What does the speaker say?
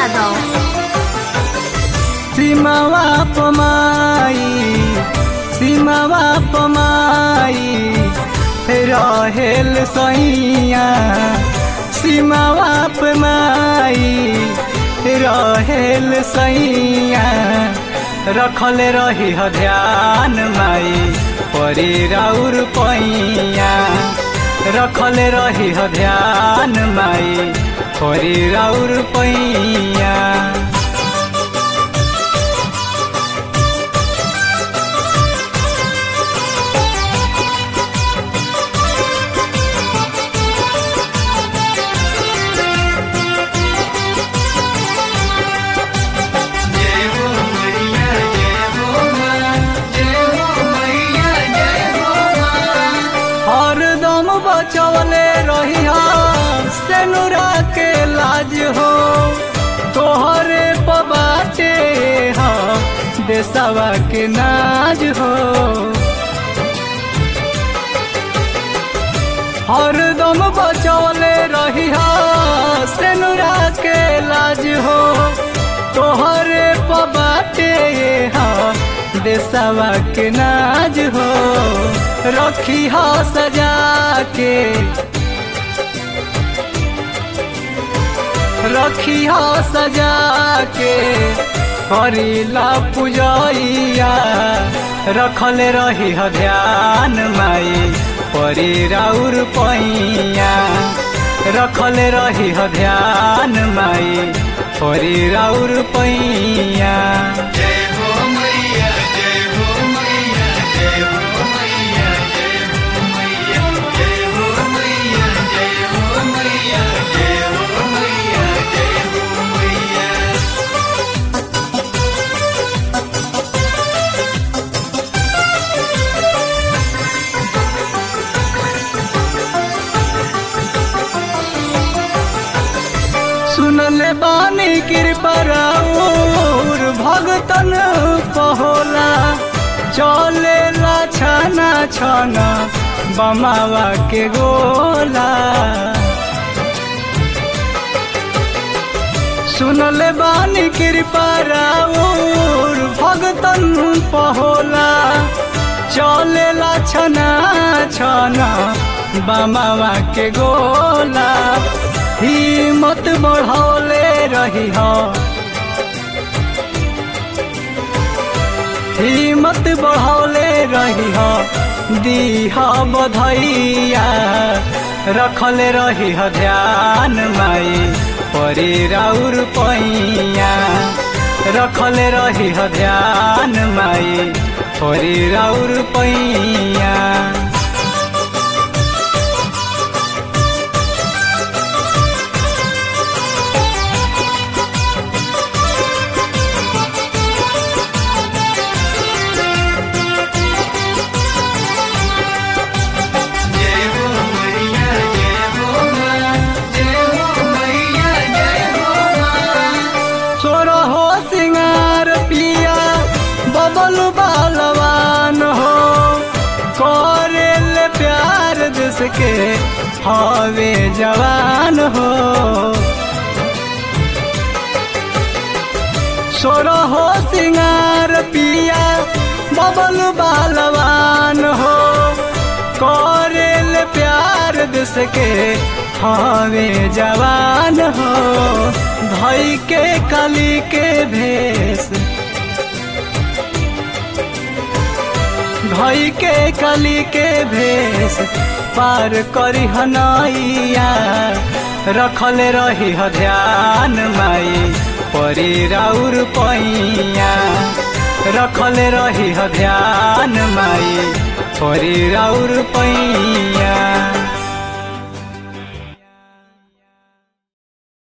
यादव सीमावा पमाई सीमावा पमाई रहेल सैया सीमावा पमाई रहेल सैया रखल रही ह ध्यान माई परी राउर पैया रखल रही ह ध्यान माई परी राउर पैया हरदम बचवले रही सेनुरा के लाज हो तोहरे पबाचे हो देसवा के नाज हो हरदम बचवले रही सेनुरा के लाज हो तोहरे पबाटे हो देसवा के नाज हो रखी हो सजा के रखी हो सजा के करीला पूजैया रखल रही ह ध्यान माई परी राउर पैया रखल रही ह ध्यान माई परी राउर पैया जय हो मैया जय हो मैया जय हो मैया जय हो मैया जय हो मैया जय हो मैया जय हो मैया जय हो मैया सुनले बानी कृपा राउर भगतन पहोला चले ला छाना छाना बमावा के गोला सुनले बानी कृपा राउर भगतन पहोला चले ला छना छना बमावा के गोला हिम्मत बढ़ौले रही हो हिम्मत बढ़ौले रही हो दीह बधैया रखल रही ह ध्यान माई परी राउर पैया रखल रही ह ध्यान माई परी राउर पैया जय हो मैया जय हो माँ जय हो मैया जय हो माँ छोर हो सिंगार पिया बबल बालवान हो करेल प्यार देश के हवे जवान हो छोर हो सिंगार पिया बबल बालवान हो करेल प्यार देश के हवे जवान हो धई के कली के भेष धई के कली के भेष पार करी हनैया रखल रही ह ध्यान माई परी राउर पैया रखल रही ह ध्यान माई परी राउर पैया